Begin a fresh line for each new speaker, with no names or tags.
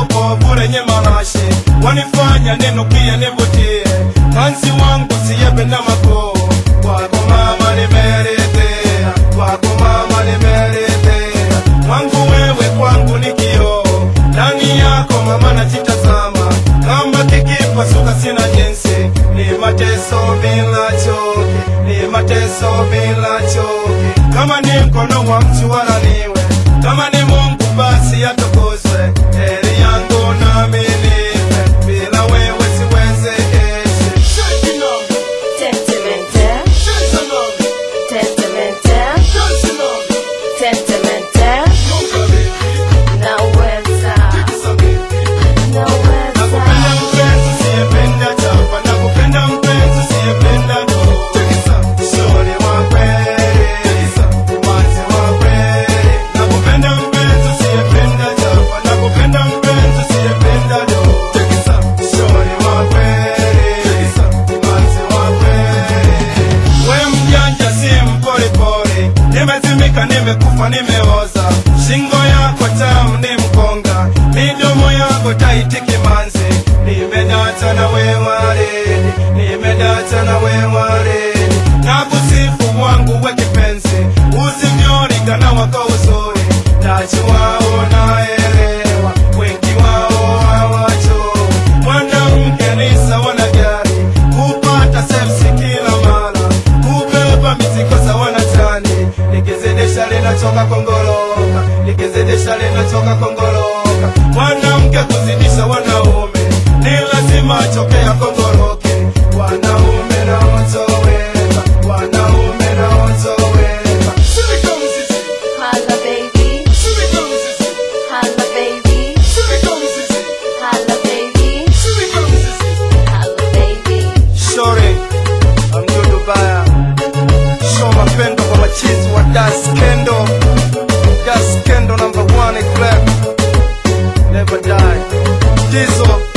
lako kovu lenye marashi wanifanya ninukie nivutie kanzi wangu siyependa makuu kwako mama nimeridhia kwako mama nimeridhia mwangu wewe kwangu ni kioo ndani yako mama najitazama kama kikipasuka sina jinsi ni mateso bila choki ni mateso bila choki kama ni mkono wa mtu wala niwe kama ni mungu basi atukuzwe heri yangu nami nipe bila wewe siwezekesi
Sentimental, sentimental, sentimental. Naweza,
Nakupenda
naweza.
mpenzi siyependa chapa, nakupenda mpenzi siyependa do. Shori wa kweli, umanzi wa kweli. Nakupenda mpenzi siyependa chapa, nakupenda mpenzi siyependa do. Shori wa kweli, umanzi wa kweli. We mjanja si mporipori, nimezimika, nimekufa, nimeoza. Shingo yako tamu ni mkonga, midomo yako taiti kimanzi. Nimedata na we waridi, nimedata na we waridi. Na kusifu wangu we kipenzi, usivyolingana wako uzuri. Najua unaelewa, wengi wao hawajui. Mwanamke ni sawa na gari, kupata sepsi kila mara, kubeba mizigo sawa na tani. Likizidisha linachoka kongoloka, likizidisha linachoka kongoloka. Mwanamke kuzidisha wanaume, ni lazima achoke akongoroke. Wanaume na otoweka, wanaume na otoweka. Shirika mzizi,
Holla baby,
shirika mzizi,
holla baby,
shirika mzizi,
holla baby,
shirika mzizi.
holla baby.
Shore, Amdudu Baya, show mapendo kwa machizi wa Das Kendo, Das Kendo number one club, never die. Dizo,